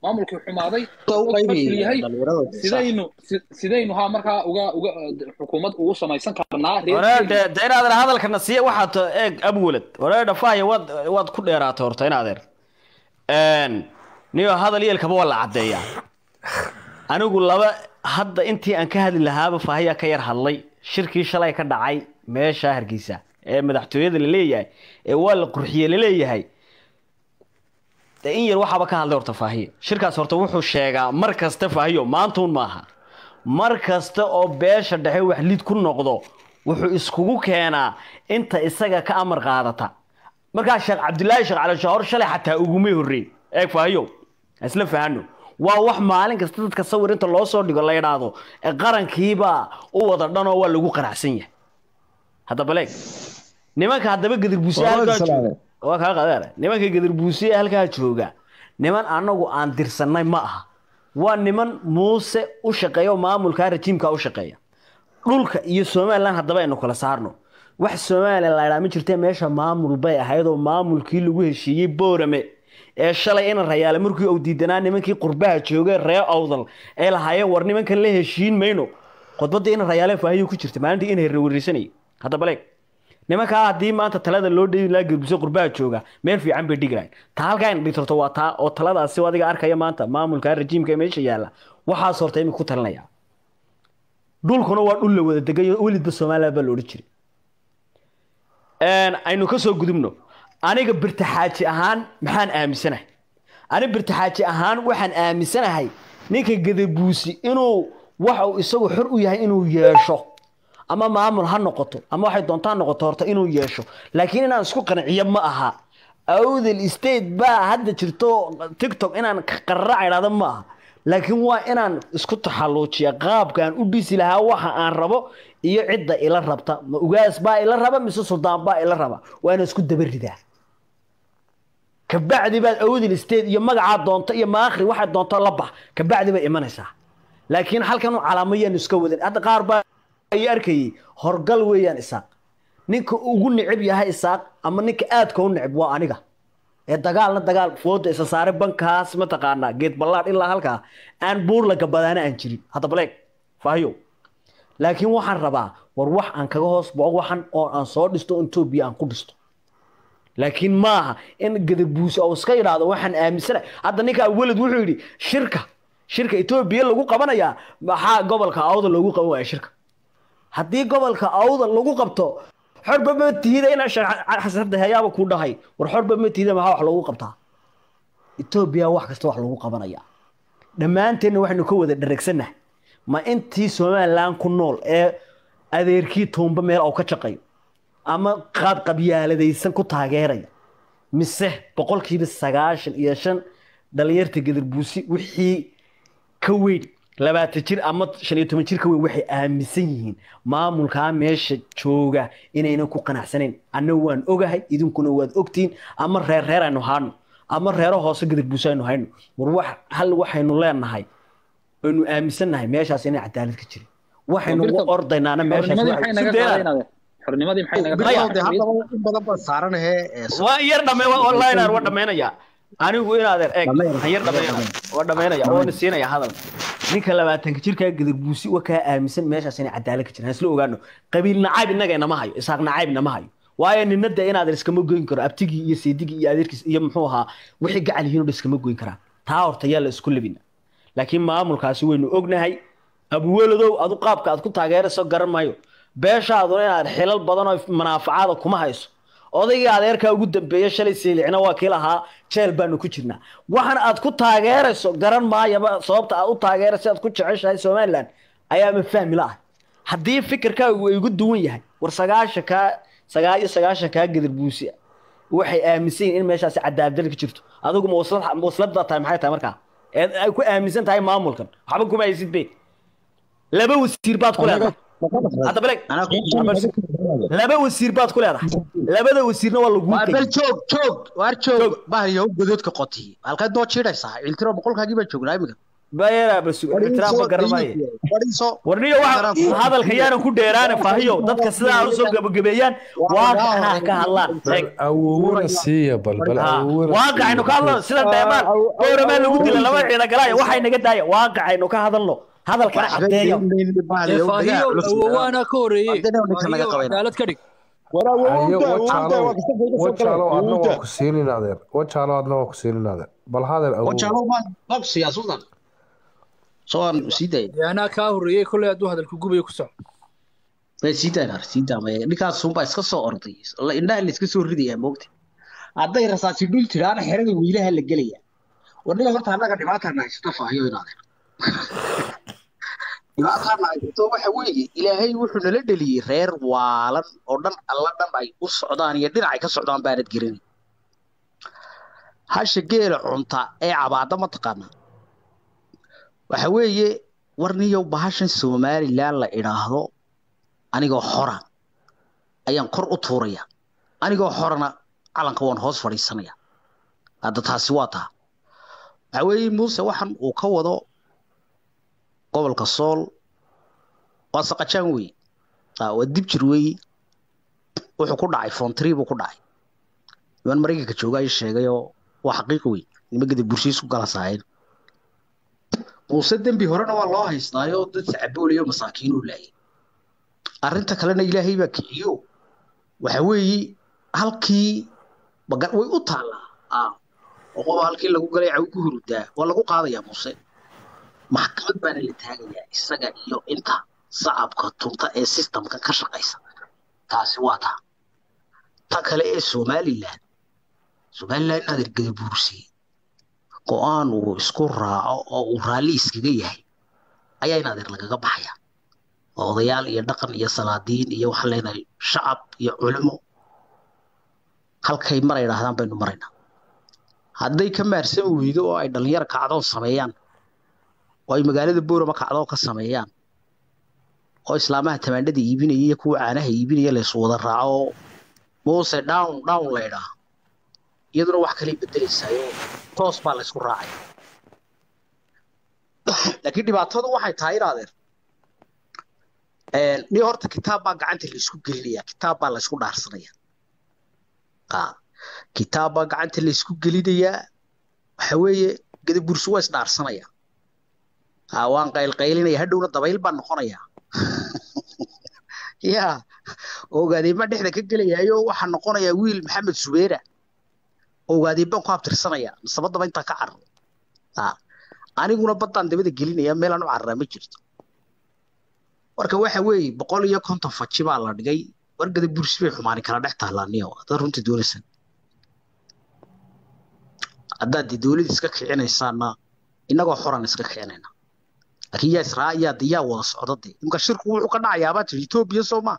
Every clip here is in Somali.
maamulkii xumaaday u qaybi fashil yahay dhalinyarada sidaynu si- sidaynu ha markaa uga uga xukuumad ugu samaysan karnaa reer wareedhe de inaadeer hadalkana siiya waxaad to- eeg abwelad wareedha faaya waad waad ku dheeraatay horta inaadeer niyo hadal yeelkaba waa la caddeeyaa anigu laba hadda intii aan ka hadli lahaaba faahiyaa ka yar hadlay shirkii shalay ka dhacay meesha hargeysa ee madaxtooyada la leeyahay ee waa la qurxiye la leeyahay de in yar waxaaba ka hadlay horta faahiya shirkaas horta wuxuu sheegaa mar kasta faahiyo maantuun maaha mar kasta oo beesha dhexe wax lid ku noqdo wuxuu iskugu keenaa inta isaga ka amar qaadata markaa sheekh cabdilaahi sheekh cali shahoor shalay xataa ugumay horreyn eeg faahiyo ha isla fahano waa wax maalin kasta dadka sawir inta loo soo dhigo la idhaahdo ee qarankiibaa u wada dhanoo waa lagu qanacsan yahay haddaba leeg nimanka haddaba gadirbuusiya Waa halkaa salaame. jooga waa kaa qadeere nimanka gadirbuusiya halkaa jooga niman anagu aan dirsanay ma aha waa niman muuse u shaqeeya oo maamulka rajiimka u shaqeeya dhulka iyo somalilan haddaba aynu kala saarno wax somalilan la idhaa ma jirte meesha maamul bay ahayd oo maamulkii lagu heshiiyey boorame ee shalay ina rayaale markii uu diidanaa nimankii qurbaha joogay ree awdal ay lahaayeen war nimankan la heshiin mayno khudbadda ina rayaale faahiyo ku jirta maalintii in herrewareysanayay haddaba leeg nimankaa haddii maanta talada loo dheyi lahaa gelbiso qurbaha jooga meel fiican bay dhigi lahayn taa halkaa in dhigtorto waa taa oo taladaasi oo adiga arkaya maanta maamulka rajiimka ee meesha yaalla waxaas horta imika ku talinaya dhulkuna waa dhul la wada degayo welidba somaliland baa la odhan jiray aynu ka soo gudubno aniga birtaxaaji ahaan maxaan aaminsanahay ani birtaxaaji ahaan waxaan aaminsanahay ninka gadabuusi inuu waxa uu isagu xor u yahay inuu yeesho ama maamul ha noqoto ama waxay doontaa ha noqoto horta inuu yeesho laakiin inaan isku qanciyo ma aha awdal state baa hadda jirto tiktok inaan qararac idhahdo ma aha laakiin waa inaan isku taxalluujiya qaabkaan u dhisi lahaa waxa aan rabo iyo cidda ila rabta ma ugaas baa ila raba mise suldaan baa ila raba waa inaan isku daba ridaa kabacdi baad awdal state iyo magacaa doonto iyo maakri waxay doonto la bax kabacdi bay imanaysaa laakiin halkan calaamo yaanu iska wadan hadda qaar baa ay arkayay horgal weeyaan isaaq ninka ugu neceb yahay isaaq ama ninka aadka u neceb waa aniga ee dagaalna dagaal fooda isa saare bankaas mataqaanaa geed ballaadh ilaa halkaa aan buur la gabadaana aan jirin hadda baleeg faahiyo laakiin waxaan rabaa war wax aan kaga hoos bao waxan oo aan soo dhisto etoobiya aan ku dhisto laakiin maaha in gadabuuse oo iska idhaahdo waxaan aaminsana hadda ninkaa weled wuxuu yidhi shirka shirka etoobiya lagu qabanayaa maxaa gobolka awda loogu qaban waaya shirka haddii gobolka awda lagu qabto xorba ma tihida ina xasada hayaaba ku dhahay war xorba ma tihida maxaa wax loogu qabtaa etoobiya wax kasta wax lagu qabanaya dhammaanteenna waxaynu ka wada dhareegsannahay ma intii somaliland ku nool ee adeerkii tuumba meel oo ka shaqayo ama qaab qabyaaladaysan ku taageeraya mise boqolkiiba sagaashan iyo shan dhalinyarta gadarbuusi wixii ka weyn labaatan jir ama shan iyo toban jir ka weyn waxay aaminsan yihiin maamulkaa meesha jooga inaynan ku qanacsanayn anna waan ogahay idinkuna waad ogtihiin ama reer reer aynu haano ama reero hoose gadarbuusi aynu hayno war wax hal waxaynu leenahay aynu aaminsannahay meeshaas inay cadaalad ka jirin waxaynu u ordaynaana meeshaas xornimadii maxay naga qaadaynaade xornimadii maxay naga Bilow qaadaynaade dee haddaba in badan baan saaranahe ee so- waa yar dhame online waa dhamaynaya anigu inaadeer eeg Dhammayn. waxaan yar dhamaynaya waa dhamaynaya oona siinaya hadal ninka labaatanka jirkaa gadarbuusi waa kaa aaminsan meeshaas inay cadaalad ka jiraan isla ogaano qabiil nacayb innaga inama hayo isaaq nacayb inama hayo waayo nina de inaadeer iskama goyn karo abtigii iyo seedigii iyo adeerkiis iyo muxuu ahaa wixii gacal yihiin oo dhan iskama goyn karaan taa horta yaa la isku labina laakiin maamulkaasi waynu ognahay abuweladow adu qaabka aad ku taageerayso garan maayo beeshaaduna inaad xilal badan oo manaafacaada kuma hayso odaygii adeerkaa ugu dambeeya shalay siilicna waa kii lahaa jeel baanu ku jirnaa waxan aad ku taageerayso garan maayaba sababta aad u taageerayso aad ku jeceshahay somaliland ayaama fahmi la ah haddii fikirkaagu ay ugu duwan yahay war sagaashankaa sagaal iyo sagaashankaa gadarbuusi waxay aaminsan yihin in meeshaasi cadaaladal ka jirto adigu ma waslad ma waslad baa tahay maxay tahay markaa ee ay ku aaminsan tahay maamulkan waxba kuma haysid be laba wasiir baad ku leedahay hadda beleg Anaa ku- laba wasiir baad ku leedahay labada wasiirna waa lagu waa bal joog joog waar joog bahriyo godoodka qoti halkaad noo jiidhaysaa ciltiro boqolkaagii baa joognaa imiga bayara bas ixtiraam ma garanayo fadhiiso warniyo waxa hadalka yaanan ku dheeraane faahiyo dadka sidaa u soo gabagabeeyaan waaqaca ka hadlaan bal awowna siiya bal bal awowna waaqacaynu ka hadlano sida dheemaan dooramaa lagu dila laba ciida galaya waxay naga daaya waaqacaynu ka hadalno hadalkana caddeeya faahiyo awowaana ka horeeyey Haddana ninka laga Faahiyo qabayna. cadaalad ka dhig ayo wajaalo wajaalo adna waa ku siinin adeer wajaalo adna waa ku siinin adeer bal hadal awow wajaalo baan baqsiya sultan soo aan sii daaya dee anaa kaa horeeyey kolley hadduu hadalku gubayo ku soco way sii daayna sii daamay ninkaas unbaa iska soo orday la indhaha la iska soo ridayaa moogta hadday rasaasi dhul tiraana xerada wiilaha la gelaya wadhiga horta annaga dhibaatana haysta faahiyo inaadeen dhibaatana haysto waxa weeye ilaahay wuxuu nala dheliyey reer waalan oo dhan alla dhan ay u socdaan iyo dhinacay ka socdaan baanad gerin hasha geela cunta ee cabaada ma taqaanaa waxa weeye warniyow bahashan somalilan la idhaahdo anigoo xora ayaan kor u tuuraya anigoo xorana calanka waan hoos fadhiisanaya hadda taasi waa taa waxa weeye muuse waxan uu ka wado gobolka sool waa saqajaan weeye Ah, waa dib jir weeye wuxuu ku dhacay foontri buu ku dhacay niman maraykanka jooga ay sheegayoo waa xaqiiq wey nimagada bulshiis ku gala saayeen muuse dembi horena waa loo haystaayo dad sacaboolayo masaakiinuu laayay arrinta kalena ilaahay baa kiciyo waxa weeye halkii baga way u taallaa ah oo qoba halkii lagu galay caw ku hurudaa waa lagu qaadayaa muuse maxkamad baana la taagayaa isaga iyo inta sacabka tunta ee systemka ka shaqaysa taasi waa taa ta kale ee somalilan somalilan inaad ergada buursiye go-aan uu isku raaco oo uu raalli iskaga yahay ayaa in adeer lagaga baxaya oo odayaal iyo dhaqan iyo salaadiin iyo waxaan leenahay shacab iyo culimo halkay mar ay dhahdaan baynu maraynaa hadday ka maarsami weydo oo ay dhalinyaro kacdoon sameeyaan oo ay magaalada boorama kacdoon ka sameeyaan oo islaamaha tamaandhada iibinaya iyo kuwa caanaha iibinaya laysu wada raaco oo muuse down down laydhaa iyaduna wax kalay bedelaysayo toos baa laysku raacaya laakiin dhibaatadu waxay tahay inaadeer ni horta kitaab baa gacanta laysku gelinaya kitaab baa laysku dhaarsanaya Ah, kitaab baa gacanta laysku gelinayaa waxa weeye gadabursi waa isdhaarsanaya Ah, waan qaylqaylinaya hadhowna dabayl baan noqonaya ya ogaadeen baan dhexda ka gelayayo waxaa noqonaya wiil maxamed subeera ogaadeen baan ku abtirsanaya sabadaba intaa ka carro Ah, aniguna baddaan dabada gelinaya meelaan u carraa ma jirto marka waxa weeye boqol iyo konton faji baa la dhigay wargada bursi bay xumaani kala dhex tahlaaniyo haddaad runtii doonaysan haddaad dee dowlad iska kicinaysaana innagoo xoran iska kicinayna laakiin yaa israa yaa de yaa wada socda de imka shirku wuxuu ka dhacayaabaa tiri etoobiya soo maa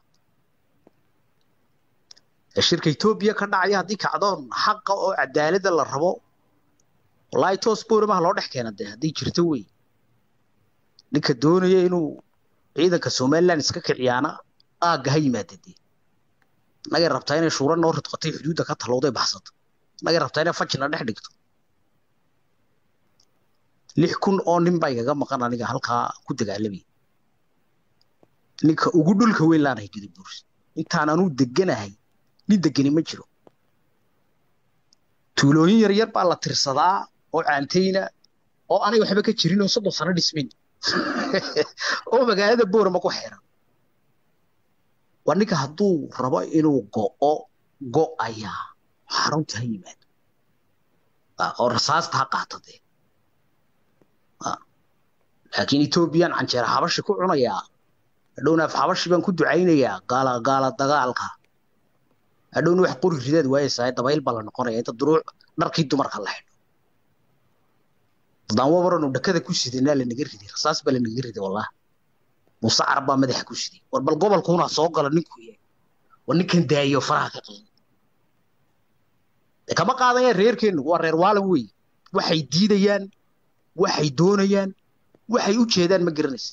ee shirka etoobiya ka dhacaya haddii kacdoon xaqa oo cadaalada la rabo wallaahi toos booramaha loo dhex keena dee haddii jirto wey ninka doonaya inuu ciidanka somaliland iska kiciyaana aagga ha yimaada dee nagay rabtaa inay shuura noo ridqatay xuduudda ka talowday baxsato nagay rabtaa inay fajina dhex dhigto lix kun oo nin baa igaga maqan aniga halkaa ku dagaalamay ninka ugu dhulka weyn laanahay gadabuurs intaan anuu deganahay nin degani ma jiro tuulooyin yaryar baa la tirsadaa oo caantayna oo anay waxba ka jirin oo soddon sano dhismin oo magaalada boorama ku xeeran waa ninka hadduu rabo inuu go'o go'ayaa xarunta ha yimaado Ah, oo rasaasta ha qaato dee Ah. laakiin ethoobiyan canjeera xabashi ku cunayaa hadhowna af xabashi baan ku ducaynayaa gaala gaala dagaalka hadhowna wax qori ridaad waayeysaa dabayl baa la noqonaya inta duruuc dharkii dumarka la xidho dadaan wabaranu dhakada ku sidanaa lanaga riday rasaas baa lanaga riday wallahi muuse carab baa madaxa ku siday war bal gobolkuuna soo gala ninkuu yahay war ninkan daayo faraha ka qaada kama qaadayaan reerkeennu waa reer waalan wey waxay diidayaan waxay doonayaan waxay u jeedaan ma garanaysa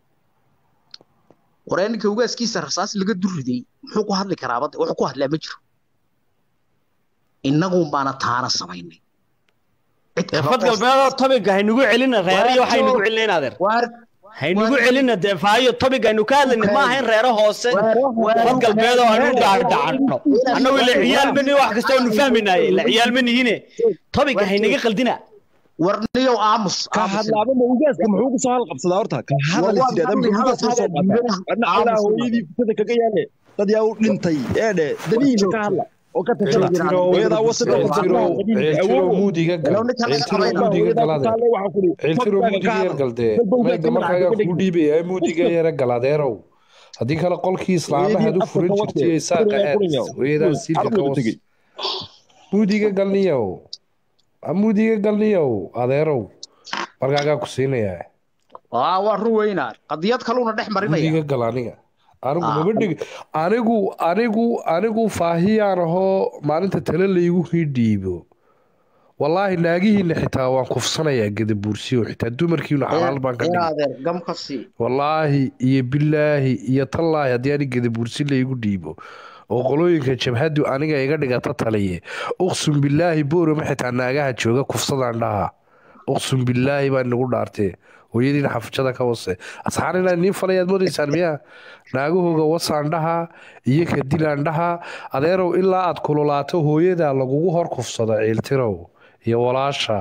waree ninka ugaaskiisa rasaas laga durriday muxuu ku hadli karaa badda wuxuu ku hadlaa ma jiro innagun baana taana samaynay cid kale fad oo- galbeedoo tobiga haynugu celina reero iyo waxaynugu celina inaadeer waar haynugu celina dee faayo tobiga aynu ka hadlayna ma ahayn reero hoose fad galbeedoo aynu dhaadhacanno annagu ila ciyaal mani wax kasta oonu fahmaynaye ila ciyaal ma nihine tobiga haynaga qaldina warniyow aamus ka aamus. hadlaaba ma ugaaska muxuu ku soo halqabsadaa horta ka hadal Waa sideeda hadli, muxuu ugaas hadal, soo hadal, qaataa hadal. adna allah Aamus. hooyadii fitada kaga yaale dad yaa u dhintay eedhe danihiina ka hadla oo ka tashada hooyadaa wasada ceeltiro ceeltiro muudiga gal Hello, ninka laga ceeltiro qabayna. muudiga galade ceeltiro muudiga yar galdee mayga markaaga ku dhiibaya muudiga yara galadeerow haddii kale qolkii islaamaha ad u furan jirtay saaqa aad hooyadaa siilka ka was muudiga galniyow Ha muudiga galniyow adeerow markaagaa ku siinayaa waa waa run weynaa qadiyad kaluuna dhex marinaya muudiga gal aniga anigu Ah. maba dhig anigu anigu anigu faahiyaan ahoo maalinta tale laygu hidhiibo wallaahi naagihiina xitaa waan kufsanayaa gadabuursiyo xitaa dumarkiina xalaal baan ka dhigay inaadeer gam ka sii wallaahi iyo bilaahi iyo tallaahi haddii ani gadabuursi laygu dhiibo oo qolooyinka jabhadu aniga iga dhigata taliye uqsum bilaahi boorama xitaa naagaha jooga kufsadaan dhaha uqsum bilaahi baa inagu dhaartee hooyadiina xafujada ka wase asxaan inaa niin falayaad modaysaan miyaa naagahooga wasaan dhaha iyo kadilaan dhaha adeerow ilaa aad kululaato hooyadaa lagugu hor kufsado ciiltirow iyo walaasha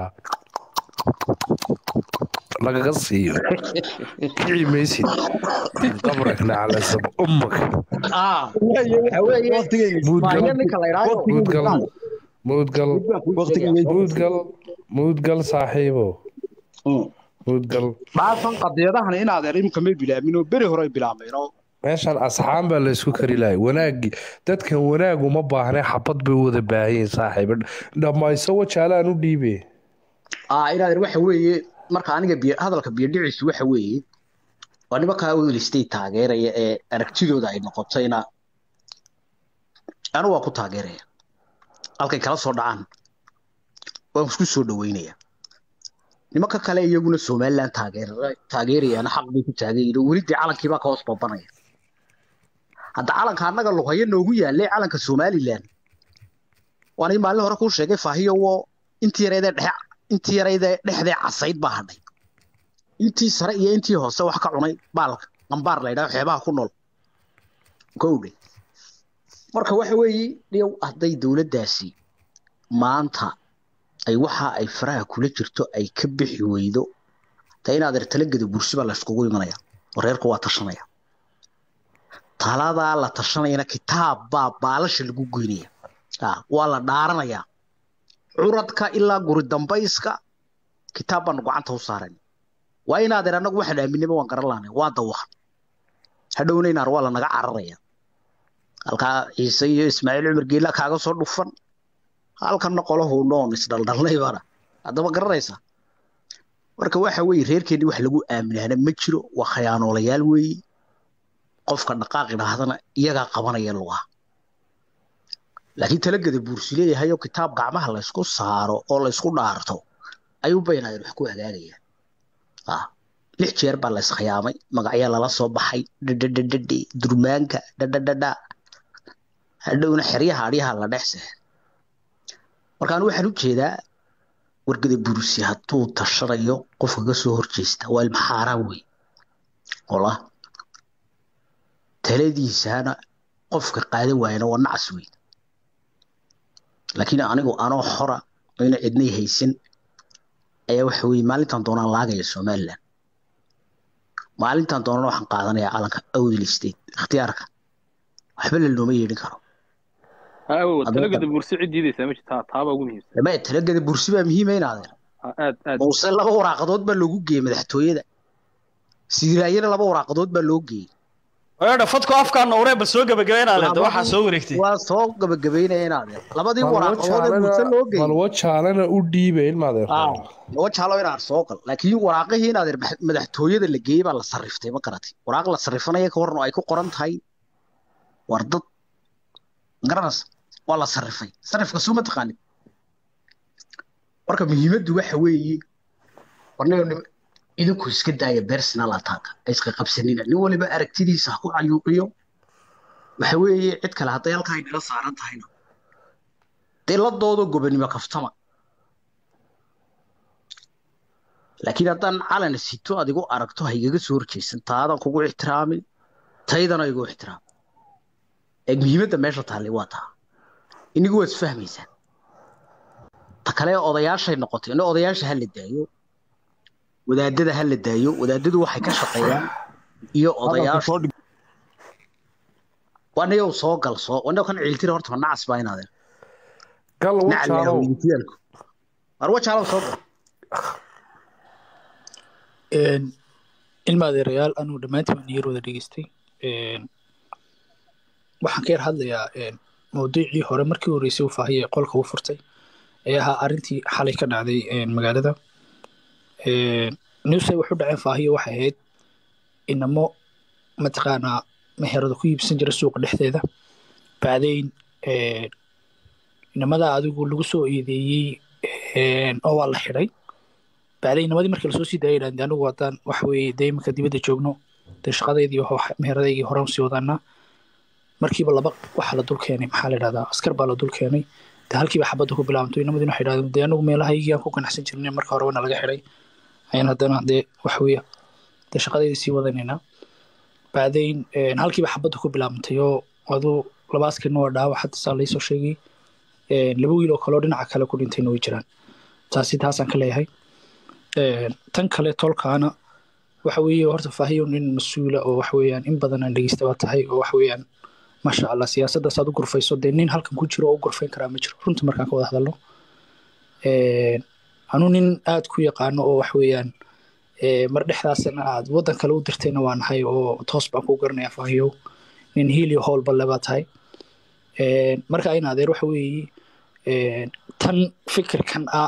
lagaga siiyo kici maysid qabrakna calasab ummak ah waxa weeye maayo ninka la idhaayo muudgal muudgal muudgal muudgal saaxiibo muudgal dhaafan qadiyadahan inaadeer imika may bilaabin oo beri hore bilaabmeen oo meeshan asxaan baa laysku kari lahay wanaagi dadkan wanaagu ma baahne xabad bay u wada baahayin saaxiibo dhammayso wajaalaan u dhiibe ah inaadeer waxa weeye marka aniga biyo hadalka biyo dhiciisu waxa weeye waa nimankaa oil state taageeraya ee aragtidooda ay noqotayna anu waa ku taageeraya halkay kala soo dhacaan waan isku soo dhaweynaya nimanka kale iyaguna somaliland taageera taageerayana xaq bay ku taagan yihiin oo weli dee calankiibaa ka hoos babanaya hadda calanka annaga luqaya noogu yaalay calanka somaliland waana maalin hore kuu sheegay faahiyo wo intii yareedee dhexe intii yareydee dhexdee casayd baa hadhay intii sare iyo intii hoose wax ka cunay baalka qambaar la yidhaho xeebaha ku nool gowdhe marka waxa weeye dhiyow hadday dowladdaasi maanta ay waxa ay faraha kula jirto ay ka bixi weydo ta inaad ertalageda bursi baa layskugu imanaya oo reerku waa tashanaya taladaa la tashanayana kitaab baa baalasha lagu goynaya Ah, waa la dhaaranayaa curadka ilaa guri dambayska kitaab baanu gacanta u saaran waa inaadeer annagu waxaan aaminaba waan garan lahanay waa dawaqan hadhowna inaar waa lanaga cararaya halkaa ciise iyo ismaaciil cumar geela kaaga soo dhufan halkanna qolahu noon isdhaldhalnay baana haddaba garanaysa marka waxa weeye reerkeennii wax lagu aaminaana ma jiro waa khayaanoolayaal weeye qofka dhaqaaq idhaahdana iyagaa qabanaya lugaha laakiin talageda buursi leeyahay oo kitaab gacmaha laysku saaro oo laysku dhaarto ayuu baynaayeen wax ku hagaagayaan ah lix jeer baa lays khiyaamay magacyaa lala soo baxay dhadhadhadhadhi durmaanka dhadhadhadha hadhowna xeryaha adhyaha la dhex seexay markaan waxaan u jeedaa wargada buursi hadduu tashanayo qofka ka soo horjeesta waa ilma xaaraan wey ola taladiisana qofka qaadan waayana waa nacas wey laakiin anigu anoo xora oyna cidnay haysan ayaa waxa weeye maalintan doonaan laagaya somaliland maalintan doonana waxaan qaadanayaa calanka awdil state ikhtiyaarka waxba la looma yeedhin karo awow Hadda- talagada bursi cid diidaysaa ma jirtaa taabaa ugu muhiimsan dama talagada bursi baa muhiima inaadeer Ah, aad aad muuse laba waraaqadood baa loogu geeyey madaxtooyada siiraayana laba waraaqadood baa loo geeyey oodha fadku afkaana uree bal soo gabagabeynaa waxaa soo wareegtay waa soo gabagabeynaya inaadeer labadii waraaqadood ee muuse loo geeyey bal wajaalana u dhiibe ilmaadeer laba jaalo inaad soo gal laakiin waraaqihii inaad madaxtooyada la geeyey baa la sarriftay ma garatay waraaq la sarrifanaya ka waran oo ay ku qoran tahay war dad garanaysa waa la sarrifay sarrifka soo ma taqaanid marka muhiimaddu waxa weeye warniga nim- idinku iska daaya personal attack ha iska qabsanina nin waliba aragtidiisa ha ku cayuuqiyo waxa weeye cid kale hadday halkaa ay nala saaran tahayna dee la doodo gobonimo kaftama laakiin haddaan calan sito aad igu aragto ha igaga soo horjeysan taadan kugu ixtiraami taydana igu ixtiraam ee muhiimadda meesha taallay waa taa inigu waad isfahmaysaan ta kale odayaashay noqotay ina odayaasha ha la daayo wadaadada ha la daayo wadaadadu waxay ka shaqeeyaan iyo odayaasha wanayow soo gal soo wanayow kan ciiltira horta ma nacas baa inaadeen gal nacleeho wajaalow wiilkiyaalku war wajaalow soo gal Een, ilma adeerayaal anuu dhammaantiin waan yar wada dhegeystay Een, waxaan ka yar hadlayaa een, mawduucii hore markii horeysay uu faahiyay qolka u furtay ee ahaa arrintii xalay ka dhacday een, magaalada Een, newsay wax u dhaceen faahiyo waxay ahayd inamo mataqaanaa meherada ku iibsan jira suuqa dhexdeeda bacdayn een, inamada adigu lagu soo eedeeyey een, oo waa la xidhay bacday inamadii markii lasoo sii daayay yidhahdeen anigu haddaan waxa weeye dee iminka dibadda joogno dee shaqadeydii iyo wax- meheradaygii horaan usii wadaanaa markiiba laba waxa la dul keenay maxaa la yidhahdaa askar baa la dul keenay dee halkiiba xabadda ku bilaabantay inamadii waxay yidhahdeen dee anigu meelahaygii aan ku ganacsan jirnay marka horeba nalaga xidhay ayaan haddana dee waxa weeye dee shaqadeydii sii wadanaynaa bacdayn een, halkiiba xabadda ku bilaabantay oo aduu laba askarna waa dhaawac hadda saa laysoo sheegay Een, laba wiil oo kale oo dhinaca kale ku dhintayna way jiraan taasi taasaan ka leeyahay Een, tan kale tolkaana waxa weeye horta faahiyo nin mas-uula oo waxa weeyaan in badan aan dhegeysta baa tahay oo waxa weeyaan maasha allah siyaasaddaas aad u gurfayso dee nin halkan ku jiro oo u gurfayn karaa ma jiro runta markaan ka wada hadalno Een, anuu nin aad ku yaqaano oo waxa weeyaan ee, mar dhexdaasna aad waddan kale u dirtayna waa nahay oo toos baan kuu garanaya faahiyo nin hiil iyo howlba le baa tahay Een, marka in adeer waxa weeye een, tan fikirkan ah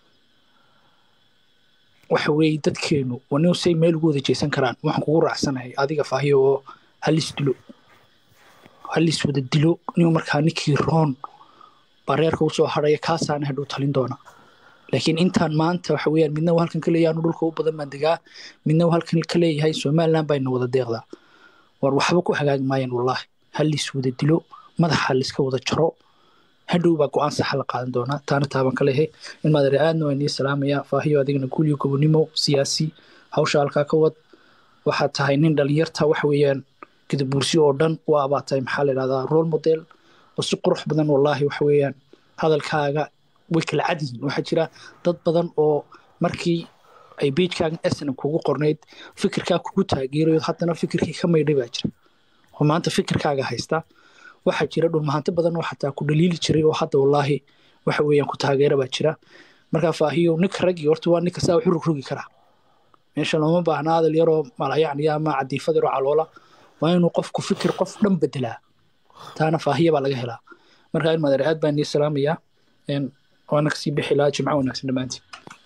waxa weeye dadkeenu waa nin say meel ugu wada jeesan karaan waxaan kugu raacsanahay adiga faahiyo oo halis dilo halis wada dilo nin markaa ninkii roon baa reerka usoo hadhaya kaasaana hadhow talin doona laakiin intaan maanta waxa weeyaan midna uu halkan ka leeyahay anu dhulka u badan baan degaa midna uu halkan ka leeyahay somaliland bayna wada deeqdaa war waxba ku hagaagi maayaan wallaahi halis wada dilo madaxa liska wada jaro hadhow baa go-aan saxa la qaadan doonaa taana taaban ka lehe in maadare aadna waa nii salaamaya faahiyo adigana guulyo gobonimo siyaasi hawsha halkaa ka wad waxaad tahay nin dhalinyarta waxa weeyaan gadabuursi oo dhan waa baa tahay maxaa la idhahdaa role model oo si qurux badan wallaahi waxa weeyaan hadalkaaga way kala cad yihiin waxaa jira dad badan oo markii ay beijkaagan snm kugu qornayd fikirkaa kugu taageerayo haddana fikirkii ka maydhay baa jira oo maanta fikirkaaga haysta waxaa jira dhulmahanti badan oo xataa ku dhaliili jiray oo hadda wallaahi waxa weeyaan ku taageera baa jira markaa faahiyo ninka raggii horta waa ninka saa wuxu rogrogi karaa meesha looma baahna hadal yaroo malayacniya ama cadiifad yaroo caloola waa inuu qofku fikir qof dhan bedelaa taana faahiya baa laga helaa markaa in madare aad baan nii salaamayaa Een, waana kasii bixi lahaa jimco wanaagsan dhammaantiin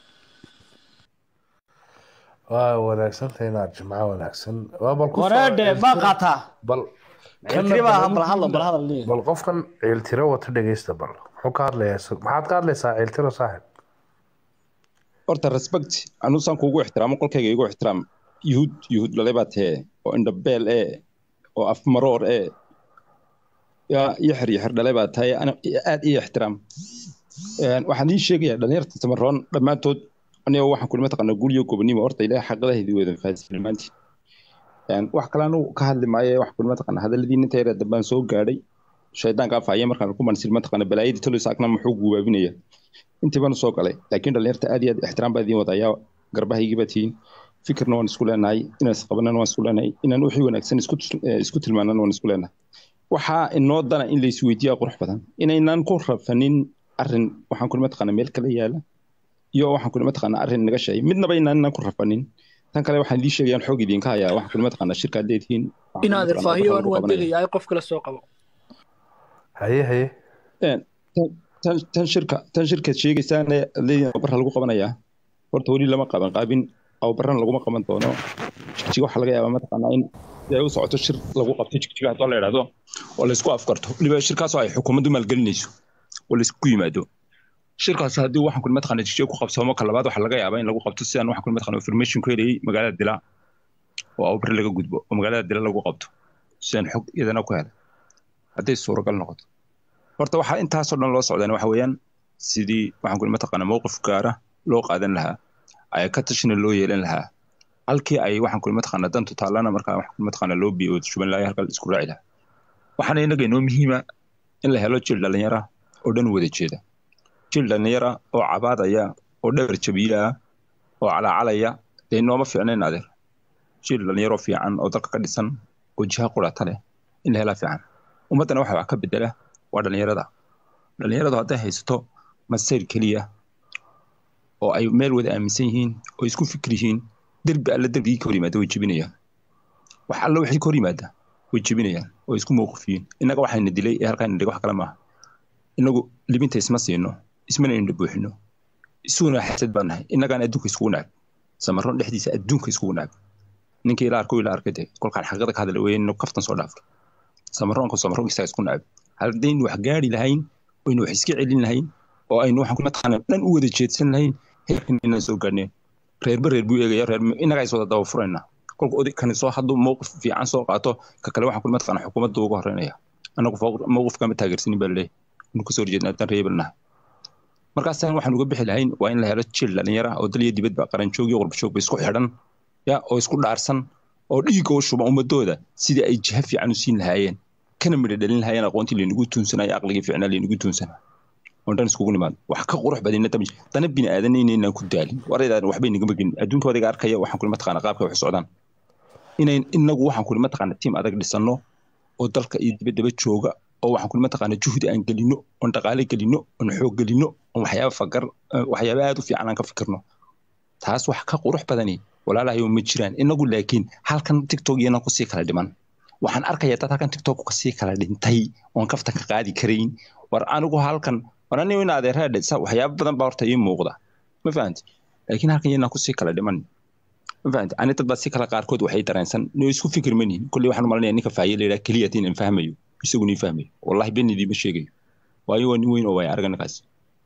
waa wanaagsantahay inaad jimco wanaagsan waa bal ku soo wareedhe ciiltiro- baa qaataa bal ciltiri baa bal hadlo bal hadal leeyahay bal qofkan ciiltiro wata dhegeysta bal muxuu ka hadlayaa isagu? maxaad ka hadlaysaa ciiltiro saaxib horta respect anusaan kuugu ixtiraamo qolkayga igu ixtiraam yuhud yuhud dhalay baa tee oo indhabeel ee oo afmaroor ee yaa yaxir yaxir dhalay baa tahay ana aad ii ixtiraam Een, waxaan ii sheegayaa dhalinyarta tamaroon dhammaantood aniga waxaan kulma taqaanaa guryo gobonimo horta ilaahay xaqadaheedii weedan fahansan dhammaantiin Een, wax kale anu ka hadli maayo wax kulma taqaanaa hadalladii ninta yar dambaan soo gaadhay shaydaanka afaya markaan ku mansil mataqaana balaayadii talo isaagna muxuu gubaabinaya intii baan soo galay laakiin dhalinyarta aad iyo aad ixtiraam baa idiin wadayaa garbahaygii baa tihiin fikirna waan isku leenahay inaan isqabanana waan isku leenahay inaan wixii wanaagsan isku tus- eh, isku tilmaanana waan isku leenahay waxaa inoo dana in la isweydiiyaa qurux badan inaynaan ku rafanin arrin waxaan kulma taqaana meel kala yaala iyo waxaan kulma taqaana arrin naga sheegay midnaba inaan inaan ku rafanin tan kale waxaan idiin sheegayaan xoog idinka hayaa waxaan kulma taqaana shirkaad leedihiin waxaan in kulma adeer taqaanaa faahiyo waxa aan lagu waan qabanaya. degayaa qof kale soo qabo haye haye Een, tan- tan tan shirka tan shirkaad sheegaysaane leeyihiin ababarra lagu qabanayaa horta weli lama qaban qaabin ababarrana laguma qaban doono jigjiga waxaa laga yaabaa mataqaanaa in ay u socoto shir lagu qabto jigjiga haddoo la idhaahdo oo laysku afkarto weliba shirkaasoo ay xukuumaddu maalgelinayso oo laysku yimaado shirkaas haddii waxaan kun mataqaanaa jigjiga ku qabsoomo ka labaad waxaa laga yaabaa in lagu qabto sidaan waxaan kun mataqaanaa information ku helayay magaalada dila oo ababarre laga gudbo oo magaalada dila lagu qabto sidaan xog iyadana ku helay hadday suuragal noqoto horta waxaa intaasoo dhan loo socdaan waxa weeyaan sidii waxaan kuli mataqaanaa mowqif gaara loo qaadan lahaa ay ka tashina loo yeelan lahaa halkii ay waxaan kuli mataqaanaa dantu taallana markaa waxaan kuli mataqaanaa loo biyo shuban lahaa halkaa la isku raaci lahaa waxaana innaga inoo muhiima in la helo jil dhallinyara oo dhan wada jeeda jil dhallinyara oo cabaadaya oo dhabar jabiila ah oo calaacalaya dee inooma fiicnayn adeer jil dhallinyaro fiican oo dalka ka dhisan oo jiha qurata leh in la helaa fiican ummaddana waxa wax ka bedela waa dhallinyarada dhallinyaradu hadday haysato masayr keliya oo ay meel wada aaminsan yihiin oo isku fikir yihiin derbi alle derbigii ka hor yimaada way jebinayaan wax alle wixii ka hor yimaada way jebinayaan oo isku mowqif yihiin innaga waxayna dilay ee halkaan indhig wax kale maaha innagu libinta isma siino ismana indha buuxino isuguna xasad baan nahay innagaan adduunka iskugu nacab samaroon dhexdiisa adduunka iskugu nacab ninkii ila arko ila arkay dee kolkaan xaqiiqada ka hadla weeye inuu kaftan soo dhaafto samaroonka samaroon isaga isku nacab haddaynu wax gaari lahayn oynu wax iska celin lahayn oo aynu waxaan ku mataqaanaa dhan u wada jeedsan lahayn heerkan inaan soo gaarneen reerba reer buu eegaya reer innagaa is wada daba furayna kolka oday kani soo hadduu mowqif fiican soo qaato ka kale waxaan ku mataqaanaa xukuumadda uga horeynaya annagu mowqif kama taageersanin baa laleeyahay inu kasoo horjeedna haddaan reebel nahay markaasaan waxaan uga bixi lahayn waa in la helo jil dhallinyara oo dal iyo dibadba qaranjoog iyo qurbajoogba isku xidhan ya oo isku dhaarsan oo dhiigga u shuba ummadooda sidii ay jiha fiican u siin lahaayeen kana midho dhalin lahaayeen aqoontii laynagu tuunsanayo aqligii fiicnaa laynagu tuunsana oon dhan iskugu nimaado wax ka qurux badina dami dana bini aadan inaynaan ku daalin waraydan waxbay nagama gelin adduunka wadiga arkaya waxaan kuli mataqaana qaabka wax socdaan inayn inagu waxaan kuli mataqaana tiim adag dhisano oo dalka iyo dibaddaba jooga oo waxaan kuli mataqaana juhdi aan gelino oon dhaqaale gelino oon xoog gelino oon waxyaaba fagar waxyaaba aad u fiican aan ka fikirno taas wax ka qurux badani walaalahayo ma jiraan inagu laakiin halkan tiktok iyana kusii kala dhiman waxaan arkayaa dad halkan tiktok kasii kala dhintay oon kaftan ka qaadi karayn war anigu halkan war anigu in adeeraadhe waxyaaba badan baa horta ii muuqda ma fahanti laakiin halkan iyana kusii kala dhiman ma fahanti ani dad baa si kala qaarkood waxay dareensan inuu isku fikir manihin kolley waxaan malinaya ninka faaye la yidhaha keliya tiin aan fahmayo isagu nii fahmayo wallahi benidii ma sheegayo waayo waa nin weyn oo waaya arga ninkaas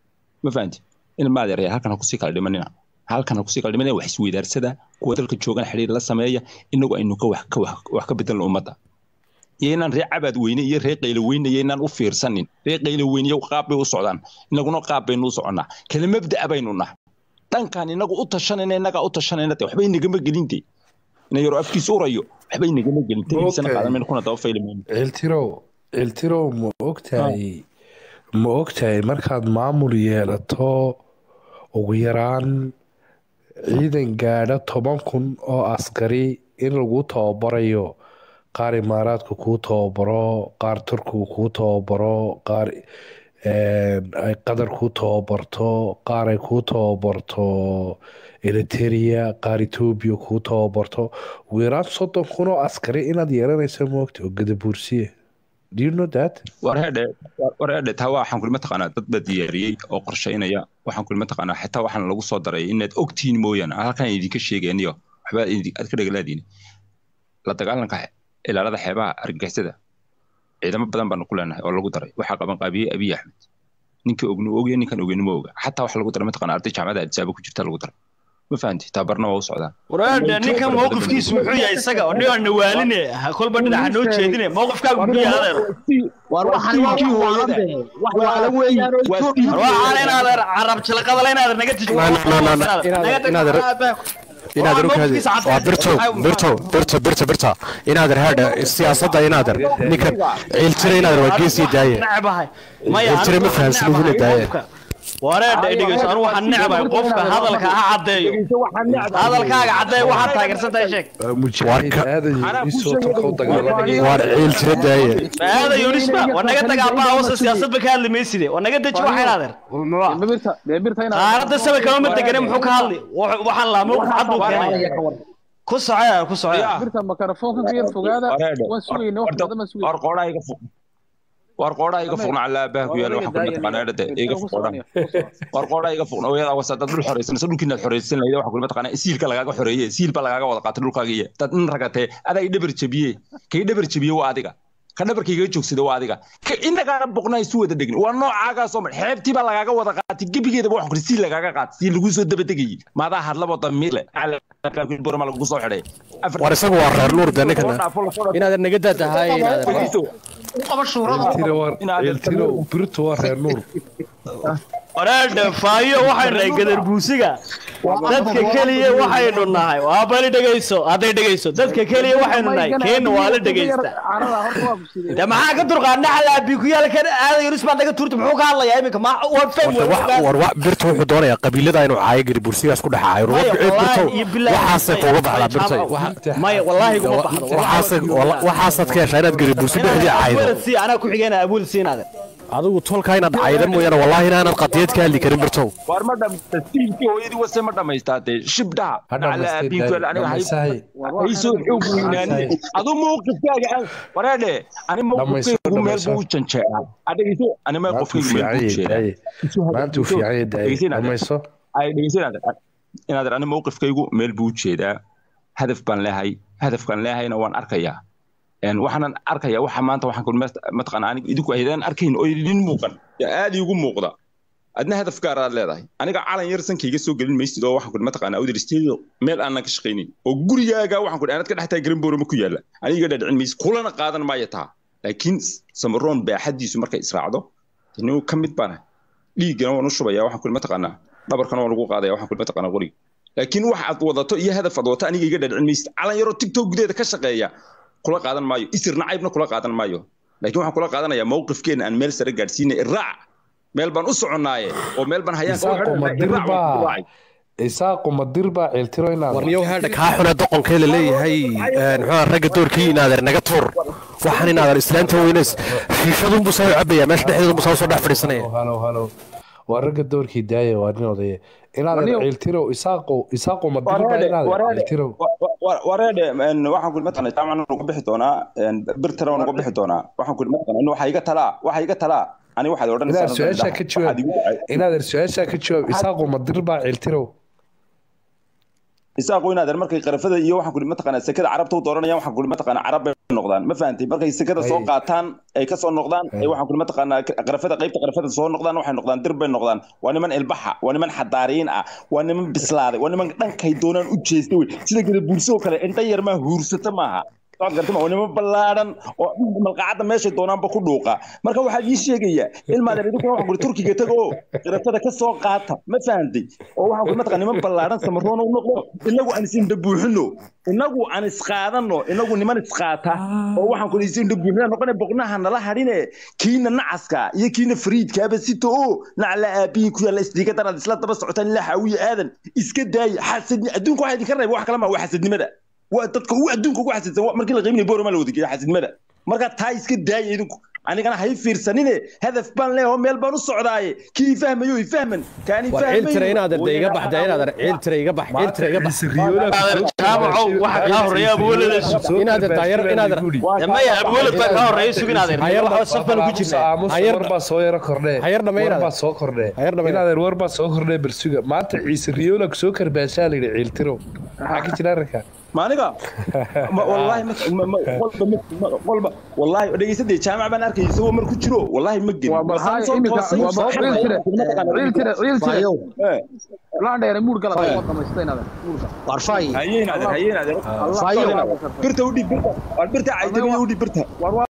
ma fahanti in ma adeeraya halkan ha kusii kala dhimanina halkan kusii kala dhimanaya wax isweydaarsada kuwa dalka joogan xiriir la sameeya inagu aynu ka wax ka wax ka bedelno ummadda iyo inaan ree cabaad weyne iyo ree qaylo weyne iyo inaan u fiirsanin ree qaylo weyne iyo qaab bay u socdaan inaguna qaab baynu u soconnaa kala mabda'a baynu nahay dhankan inagu u tashanayna inagaa u tashanayna de waxbay nagama gelinte ina yaro afkiisa urayo waxbay nagama gelinte ibsana qaadan kuna daba faylamayno ciltirow ciltirow ma ogtahay ma ogtahay markaad maamul yeelato ugu yaraan ciidan gaadha toban kun oo askari in lagu tababarayo qaar imaaraadka kuu tababaro qaar turkiga kuu tababaro qaar ay qatar kuu tababarto qaar ay kuu tababarto eriteria qaar etoobiya kuu tababarto ugu yaraan soddon kun oo askari inaad yeelanayso moogta oo gadabuursiye Do you know that? warheedhe warheedhe taa waxaan kulma taqaanaa dad baa diyaariyey oo qorshaynaya waxaan kulma taqaanaa xitaa waxaan lagu soo daray inaad ogtihiin mooyaane halkan idinka sheegeeniyo waxbaa aad ka dhagalaadiin la dagaalanka ilaalada xeebaha argagixisada ciidamo badan baanu ku leenahay oo lagu daray waxaa qaban qaabiyey abiy axmed ninka ognu ogya ninkan ogeyni ma oga xataa waxa lagu daray mataqaanaa arday jaamacada adisaaba ku jirta lagu daray ma fahanti tababarna waa u socdaan waraadhe ninkan mowqifkiisu muxuu yahay isaga oo nin aan nawaaline ha kolba dhinaca noo jeedine mowqifkaagu muxuu yahay adeer war waxaan waa Ninkii wax hooyada. waalan be wax waalan weeyaan oo Waa Ethiopia Steve- waxaan in adeer carab jilaqadale in adeer naga tijo No, no, no, no, no. Inaad- inaad- inaad rukaadi waa birto birto birto birto birta inaader haadha siyaasadda inaader ninkan ciiltira inaader waa geesii daaye necbahay maya Iltire ma fahansan uguna daaye. wareedha dhegeyso anu waxaan necbahay qofka hadalka ha caddeeyo hadalkaaga caddeeyo waxaad taageersan tahay sheeg mujaahid Warka- aadan isoo tarkoo dagaalamaya waar ciiltira daaye maada yunisba waa naga dagaaba hawsa siyaasadba ka hadli mayside waa naga deji waxayn adeer deebirta deebirta inaad qaaradda sabir kama ma degane muxuu ka hadli Wax- waxaan laa mowqif cad buu keenaya ku socoya ku socoya deebirta makarafoonka ka yar fogaada waan sugayna wax badan baan sugayna war qoodhaa iga fuq war qoodhaa iga fuqna calaa aabbaha ku yaala waxaan kulma taqaanaa dhade iga fuq qoodhaa war qoodhaa iga fuqna ooyada wasa dad dhul xoreysanaysa dhulkiinaad xoreysan lahayd waxaan kulma taqaanaa siilka lagaaga xoreeye siil baa lagaaga wada qaatay dhulkaaga iyo dad nin ragatee adaa i dhabar jabiye kay dhabar jabiye waa adiga ka dhabarka iga joogsada waa adiga ka inagaana boqnaa isu wada dhegni waa noocaagaas oo mar xeebtii baa lagaaga wada qaatay gebigeedaba waxaan kuri siil lagaaga qaatay siil laguu soo dabadegayey maadaa hadlabo damiir leh borama lagu soo xidhay waar isagu waa reer nuur de ninkana inaadan naga daadahay inaadan ciltiro waa Inaad- ciltiro birtu waa reer nuur waraadha faayo waxaynu nahay gadarbuusiga dadka keliya waxaynu nahay waa bali dhegayso hadday dhegayso dadka keliya waxaynu nahay keenna waa la dhegaysta de maxaa ka durqaa naxal aabikuyaal kan aadan yunus baa naga tuurta muxuu ka hadlayaa iminka ma war fahmi Horta wax- war wa- birta wuxuu doonayaa qabiilada inuu caayo gari bursigaas ku dhexaayo Maya, birto wallaahi iyo bilaahi waxaasay maya, kuuga baxdaa birta maya, Waxa- maya wallaahi kuma baxdo waxaasay walla- waxaasaad ka heshaa inaad gari bursi dhexdii caaydo abulad sii anaa ku xigeenaa abulad siinaade adigu tolkaa inaad caayda mooyaane wallaahi inaanad qadiyad ka hadli karin birtow waar ma dhammaysta tiilkii hooyadii wase ma dhammaystaatee shibdhaha Ha dhammaystay, dhammaystahay. haysoo xoog weynaani adu mawqifkaaga aan wareedhe ani mawqifkaygu meel buu u janjeeraa adhegeyso ani maanta uu mawqifkaygu meel buu u fiican yahay jeedaa maanta uu fiican yahay daaye dhamayso ay dhegeysanaadan inaadan ani mawqifkaygu meel buu u jeedaa hadaf baan leehay hadafkaan leehayna waan arkayaa Een, waxaanan arkayaa waxa maanta waxaan kuli mataqaana aniga idinku aydaan arkayn oo idin muuqan yaa aad iigu muuqda adna hadaf gaar aad leedahay aniga calan yar sankayga soo gelin maysid oo waxaan kuli mataqaana awdar studio meel aanan ka shaqaynin oo gurigaaga waxaan kuli aanad ka dhex tahay garin boorama ku yaalla aniga dhadhicin maysid kulana qaadan maayo taa laakiin samaroon baaxadiisu markay israacdo inuu ka mid baana dhiiggana waan u shubaya waxaan kuli mataqaanaa dhabarkana waan ugu qaadaya waxaan kuli mataqaanaa qoriga laakiin wax aad wadato iyo hadaf aad wadato aniga iga dhadhicin maysid calan yaroo tiktok gudaheeda ka shaqeeya kula qaadan maayo isir nacaybna kula qaadan maayo laakiin waxaan kula qaadanayaa mawqifkeena aan meel sare gaadhsiinay iraac meel baan u soconnaaye oo meel baan hayaan ka isaaqo madir baa isaaqo madir baa ceeltiro inaad warniyow haadha kaa xune doqonkee la leeyahay een, muxuu ahaa, ragga doorkii inaadeer naga tuur waxaan inaadeer islaanta weyneys shiishadunbuu saa u cabaya meesha dhexdeedunbuu saa usoo dhex fadhiisanaya halo halo waa ragga doorkii daaya waa nin odaya inaad ceeltiro isaaqo isaaqo madir baa inaad ceeltiro wareedhe waxaan kuli mataqana jaamacan uga bixi doonaa birtana waan uga bixi doonaa waxaan kuli mataqana in waxa iga talaa waxa iga talaa ani waxaad inaad su-aashaa ka jawaab odhanaysaa inaad su-aashaa ka jawaab isaaqo madir baa ceeltiro isaaqo inaadan markay qarafada iyo waxaan kuli mataqaanaa sekada carabta u dooranayaan waxaan kuli mataqaanaa carab bay noqdaan ma fahantay markay sekada soo qaataan ay ka soo noqdaan ay waxaan kuli mataqaanaa qarafada qaybta qarafada soo noqdaan waxay noqdaan dir bay noqdaan waa niman ilbaxa waa niman xadaariin ah waa niman bislaaday waa niman dhankay doonaan u jeesta wey sida gada buurso oo kale indha yar maa huursata maaha socod gartama waa niman ballaadhan oo malqacadda meeshay doonaanba ku dhuuqa marka waxaa ii sheegaya ilmaad idinkuna waxaan kuli turkiga taga oo qarafada ka soo qaata ma fahantay oo waxaan kuli mataqaa niman ballaadhan samaroona u noqdo inagu aan isindha buuxino inagu aan isqaadanno inagu niman isqaata oo waxaan kuli isindha buuxina noqone boqnaha nala hadhine kiina nacaska iyo kiina fariidkaaba sito oo nacla aabihi ku yaalla isdiigadanaad isla daba socotaan ilaa xaawiye aadan iska daaya xasadni adduunka waxaa idinka reeba wax kale ma waa xasadnimada waa dadka ugu adduunka ugu xasidsan waa markii la qiiminaya boorama la wadageeya xasidnimada marka taa iska daaya idinku anigana hay fiirsanine hadaf baan leeyahay meel baan u socdaaye kii fahmayo i fahman kaani war ciil tira inaad arday iga baxda inaad ar ciil tira iga bax ciil tira iga bax jaamacow waxa kaa horeeya abwelada sug inaad daayar inaad ar maya abwelad baa kaa horeeya sug inaad Hayar waxa saf baan ku jirnaa Hayar- war baa soo yaro kordhee Hayar dhammayn war adeer. baa soo kordhee Hayar dhammayn. inaadeer war baa soo kordhee bersuga maanta ciise riyoola soo karbaashaa layidhi ciiltiro maxaa ka jira arrinka ma aniga Ma- wallaahi ma- ma- ma- qolba ma- ma- qolba wallaahi dhegeysadee jaamac baan arkay isagoo mar ku jiro wallaahi ma gelin Waa bal Balse aan haye soo iminka- toosay, waa bal soo ciil tire, toosay, ciil tire, ciil tire. Fayow. Eh, laan dheere muur gala waa dhamaystay inaad muurka war fay hayeen adeer hayeen adeer Fayow. birta u dhib birta waa birta caytamiya u dhib birta